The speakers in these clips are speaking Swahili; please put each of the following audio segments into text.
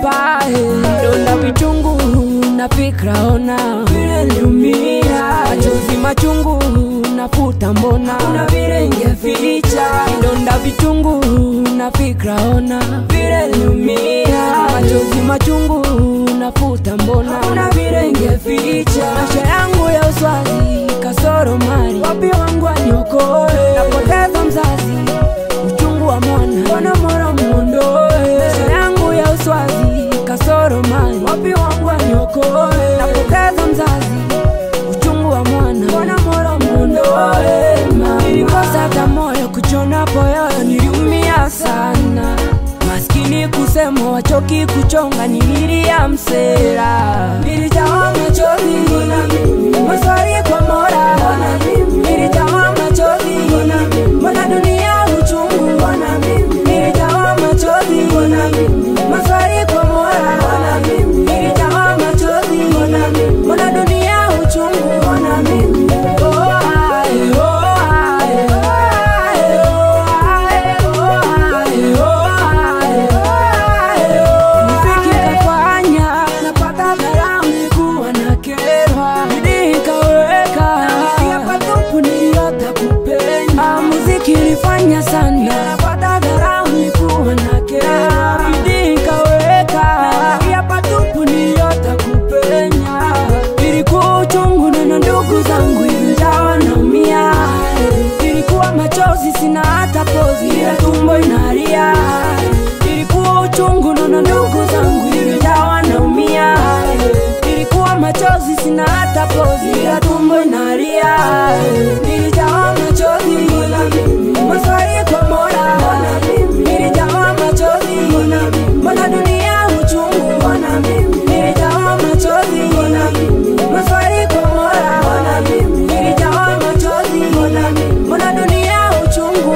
hapa eh. donda vichungu na fikra ona vile niumia machozi machungu nafuta mbona kuna vile ingeficha donda vichungu na fikra ona vile niumia machozi machungu nafuta mbona kuna vile ingeficha maisha yangu ya uswazi kasoro mali wapi wangu aniokoe napoteza mzazi uchungu wa mwana mwana mwana mwondoe maisha yangu ya uswazi kasoro mali wapi wangu aniokoe napoteza mzazi uchungu wa mwana mwana mwana mwondoe nilikosa hata moyo kuchona poyoyo niliumia sana maskini kusema wachoki kuchonga nililia msera nilijawa machozi maswali kwa mora nilijawa machozi mbona dunia uchungu nilijawa machozi maswali kwa mora nilijawa machozi mbona dunia uchungu Oh, ae, oh, ae, ae, oh, ae, oh, ae, oh, ae, ae, oh. Muziki kafanya napata dharau, nilikuwa nakerwa, bidii ikaweka, nasikia patupu niliota kupenda. Ah, Muziki ilifanya sana napata dharau, nilikuwa nakerwa, bidii ikaweka, nasikia patupu niliota kupenya. Ilikuwa uchungu na ndugu zangu ilijawa naumia, ilikuwa machozi sina hata pozi, ila tumbo inalia. Ilikuwa uchungu na ndugu zangu ilijawa naumia, ilikuwa machozi sina hata pozi, ila tumbo inalia. Nilijawa machozi, maswali kwa Mola, nilijawa machozi, mbona dunia uchungu, nilijawa machozi, maswali kwa Mola, nilijawa machozi, mbona dunia uchungu,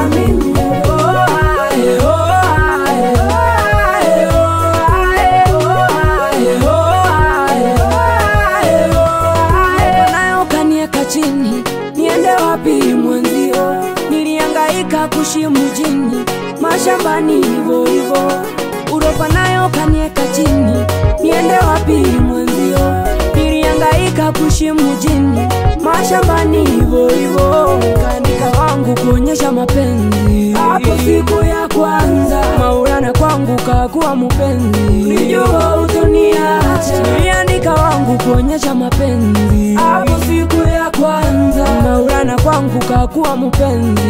oh ae, oh ae, ae, oh ae, oh ae, oh ae, ae, oh ae. nayo kanieka chini niende wapi mwenzio niliangaika kushi mjini mashambani hivo hivo uropa nayo kanieka chini niende wapi mwenzio niliangaika kushi mjini mashambani hivo hivo kaandika wangu kuonyesha mapenzi hapo siku ya kwanza maulana kwangu kakuwa mpenzi nijua utoniacha niliandika wangu kuonyesha mapenzi hapo siku ya kwanza maulana kwangu kakuwa mpenzi